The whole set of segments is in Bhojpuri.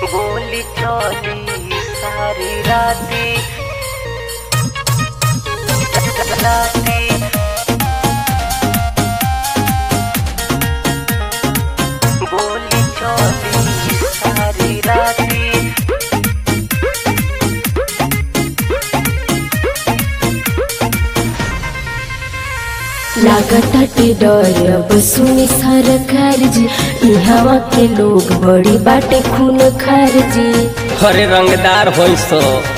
गोली चली सारी राती राती गोली चली सारी राती लागताटे डर अब सुनी सरकार जी ई हवा के लोग बड़ी बाटे खून खार जी हरे रंगदार होई सो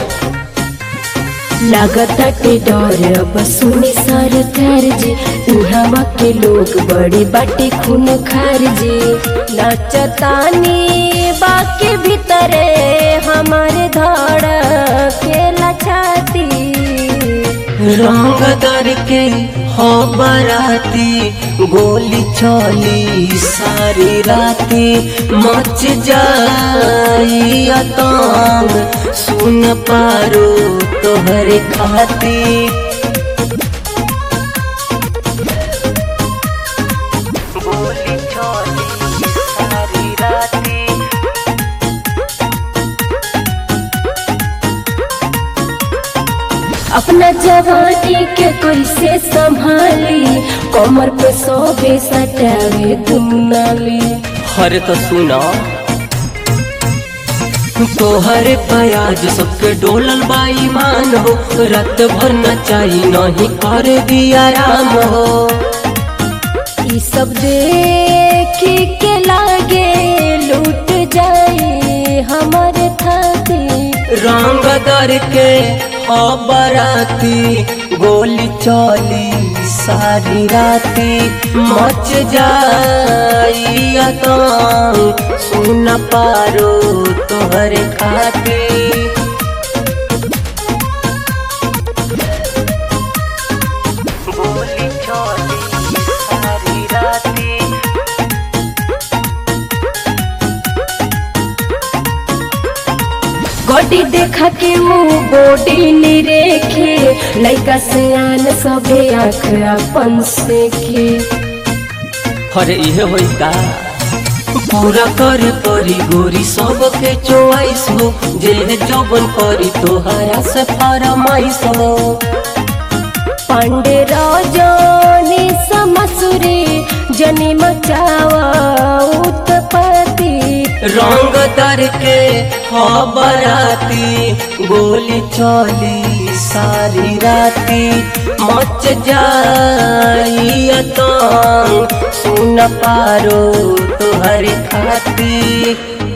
लागताटे डर अब सुनी सरकार जी ई हवा के लोग बड़ी बाटे खून खार जी नाचतानी बाके भीतरे हमारे धड़ के लछाती रंग दर के हो बराती गोली चली सारी राती मच जाई अतांग सुन पारो तोहरे खाती गोली चली सारी राती अपना जवानी के कैसे संभाली कमर पे सोबे सटावे दुनाली हरे तो सुना तोहरे प्याज सबके डोलल बाई मान हो रात भर नचाई नहीं कर दिया राम हो ई सब देखी के लागे लूट जाए हमारे थाती रंग दर के हो बराती गोली चली सारी राती मच जाई अतांग सुन पारो तोहरे खाती गोली चली सारी राती गोडी देखा के मुंह बॉडी निरेखे लइका से आन सबे आँख अपन से खे हरे इहे होई का पूरा करे परी गोरी सबके चोइस हो जे जबन करी तोहरा से फरमाइश हो पांडे रजनी समसुरी जनी मचावा उत्पत्ति रंग दर के हो बराती गोली चली सारी राती मच जाई अतांग सुन पारो तोहरे खाती